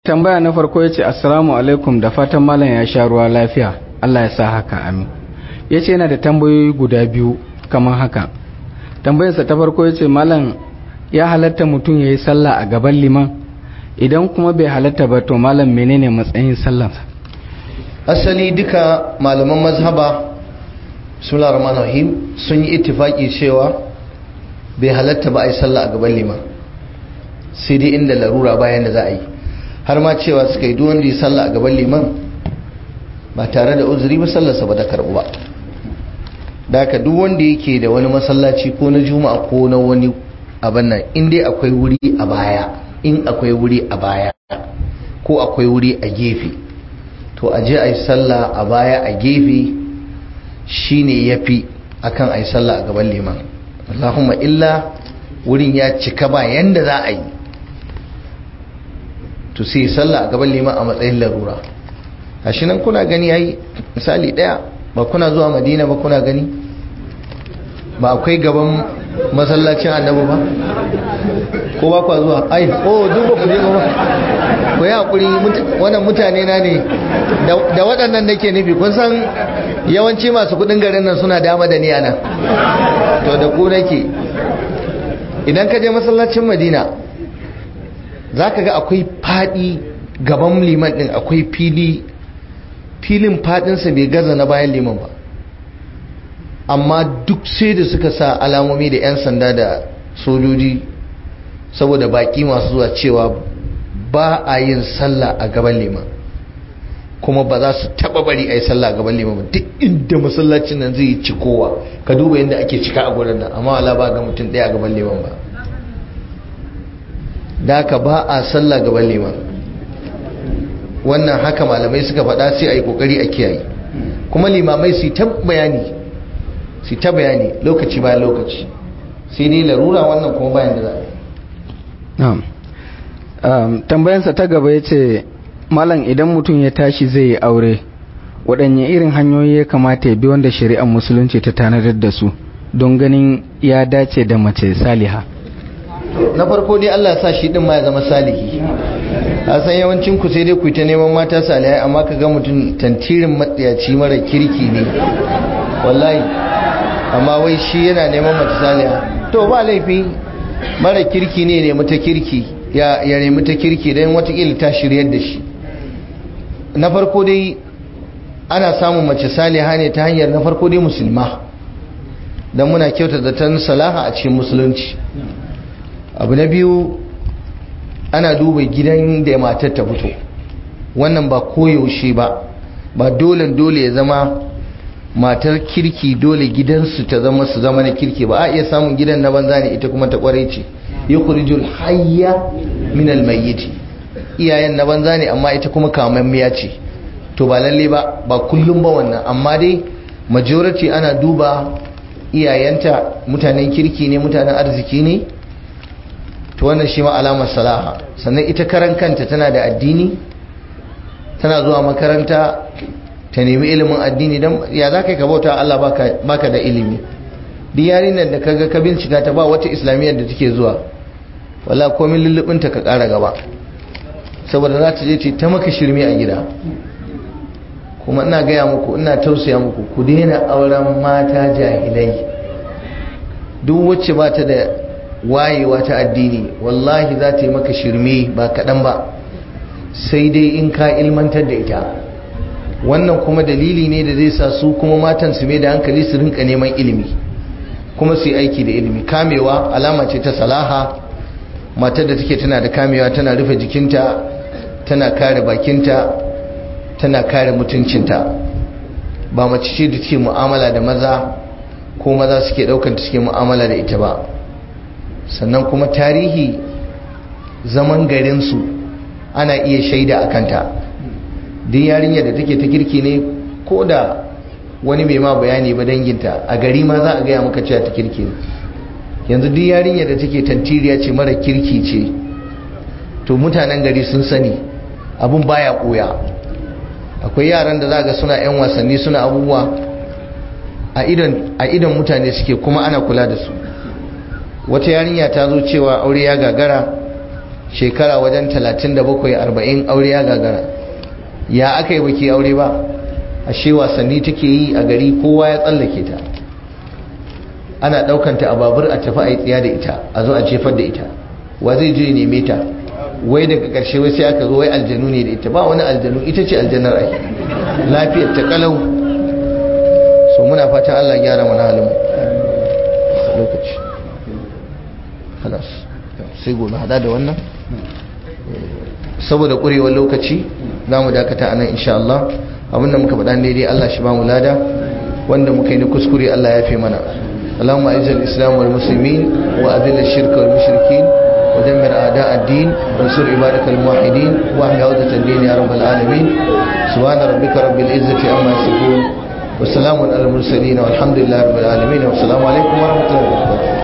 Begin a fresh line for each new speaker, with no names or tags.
tambaya na farko ya ce assalamu alaikum da fatan malam ya sha ruwa lafiya Allah ya sa haka amin ya ce yana da tambayoyi guda biyu kamar haka tambayarsa ta farko ya ce malam ya halatta mutum ya yi sallah a gaban liman idan kuma bai halatta ba to malam menene matsayin sallansa
asali duka malaman mazhaba sula rahman rahim sun yi ittifaki cewa bai halatta ba a yi sallah a gaban liman sai dai inda larura bayan da za a yi har ma cewa suka yi duwanda ya sallah a gaban liman ba tare da uzuri ba sallarsa ba ta karbu ba da haka duk wanda yake da wani masallaci ko na juma'a ko na wani abin nan in dai akwai wuri a baya in akwai wuri a baya ko akwai wuri a gefe to a je a yi sallah a baya a gefe shine yafi akan a yi sallah a gaban liman Allahumma illa wurin ya cika ba yanda za a yi to sai sallah a gaban liman a matsayin larura shi nan kuna gani yayi misali daya ba kuna zuwa madina ba kuna gani ba akwai gaban masallacin annabi ba ko ba kwa zuwa ai oh duk ba ku je ba ku yi hakuri wannan mutane na ne da waɗannan nake nufi kun san yawanci masu kudin garin nan suna dama da ni a nan to da ku nake idan ka je masallacin madina za ka ga akwai fadi gaban liman din akwai fili filin fadinsa bai gaza na bayan liman ba amma duk sai da suka sa alamomi da 'yan sanda da sojoji saboda baki masu zuwa cewa ba a yin sallah a gaban liman kuma ba za su taba bari a yi sallah a gaban liman ba duk inda masallacin nan zai yi cikowa ka duba yadda ake cika a gurin nan amma wala ba ga mutum ɗaya a gaban liman ba da haka ba a sallah gaban liman wannan haka malamai suka faɗa sai a yi ƙoƙari a kiyaye kuma limamai su ta bayani su ta bayani lokaci bayan lokaci sai dai larura wannan kuma bayan da za
a yi tambayansa ta gaba ya ce malam idan mutum ya tashi zai yi aure waɗanne irin hanyoyi ya kamata ya bi wanda shari'ar musulunci ta tanadar da su don ganin ya dace da mace saliha
na farko dai Allah sa shi din ma ya zama salihi a san yawancin ku sai dai ku ta neman mata salihai amma ka ga mutum tantirin matsayaci mara kirki ne wallahi amma wai shi yana neman mace saliha to ba laifi mara kirki ne ne mata kirki ya ya nemi ta kirki dan watakila ta shiryar da shi na farko dai ana samun mace saliha ne ta hanyar na farko dai musulma dan muna kyauta zaton salaha a cikin musulunci abu na biyu ana duba gidan da matar ta fito wannan ba koyaushe ba ba dole dole ya zama matar kirki dole gidansu ta zama su zama na kirki ba a iya samun gidan na banza ne ita kuma ta kware ce yukhrijul hayya min almayyit iyayen na banza ne amma ita kuma kamammiya ce to ba lalle ba ba kullum ba wannan amma dai majority ana duba iyayenta mutanen kirki ne mutanen arziki ne to wannan shi ma alamar salaha sannan ita karan kanta tana da addini tana zuwa makaranta ta nemi ilimin addini don ya za ka yi ka bauta Allah baka da ilimi duk yarinyar da kaga ka bincika ta ba wata islamiyyar da take zuwa wala komin lullubinta ka kara gaba saboda za ta je ce ta maka shirme a gida kuma ina gaya muku ina tausaya muku ku daina auren mata jahilai duk wacce ba ta da wayewa ta addini wallahi za ta yi maka shirme ba kaɗan ba sai dai in ka ilmantar da ita wannan kuma dalili ne da zai sa su kuma matan su mai da hankali su rinka neman ilimi kuma su yi aiki da ilimi kamewa alama ce ta salaha matar da take tana da kamewa tana rufe jikinta tana kare bakinta tana kare mutuncinta ba mace ce da take mu'amala da maza ko maza suke ɗaukanta suke mu'amala da ita ba sannan kuma tarihi zaman garinsu ana iya shaida a kanta duk yarinyar da take ta kirki ne ko da wani mai ma bayani ba danginta a gari ma za a gaya maka cewa ta kirki ne yanzu duk yarinyar da take tantiriya ce mara kirki ce to mutanen gari sun sani abun baya koya akwai yaran da za ga suna 'yan wasanni suna abubuwa a idon mutane suke kuma ana kula da su wata yarinya ta zo cewa aure ya gagara shekara wajen 37 40 aure ya gagara ya aka yi baki aure ba ashe wasanni take yi a gari kowa ya tsallake ta ana daukanta a babur a tafi a yi tsiya da ita a zo a jefar da ita wa zai je neme ta wai daga karshe wai sai aka zo wai aljanu ne da ita ba wani aljanu ita ce aljanar ai lafiyar ta kalau so muna fatan Allah gyara mana halin lokaci halas sai gobe hada da wannan saboda kurewar lokaci za mu dakata anan insha Allah abinda muka faɗa ne dai Allah shi ba mu lada wanda muka yi na kuskure Allah ya fi mana اللهم اعز الاسلام والمسلمين واذل الشرك والمشركين ودمر اعداء الدين وانصر عبادك الموحدين واحمي عوده الدين يا رب العالمين سبحان ربك رب العزه عما يصفون وسلام على المرسلين والحمد لله رب العالمين والسلام عليكم ورحمه الله وبركاته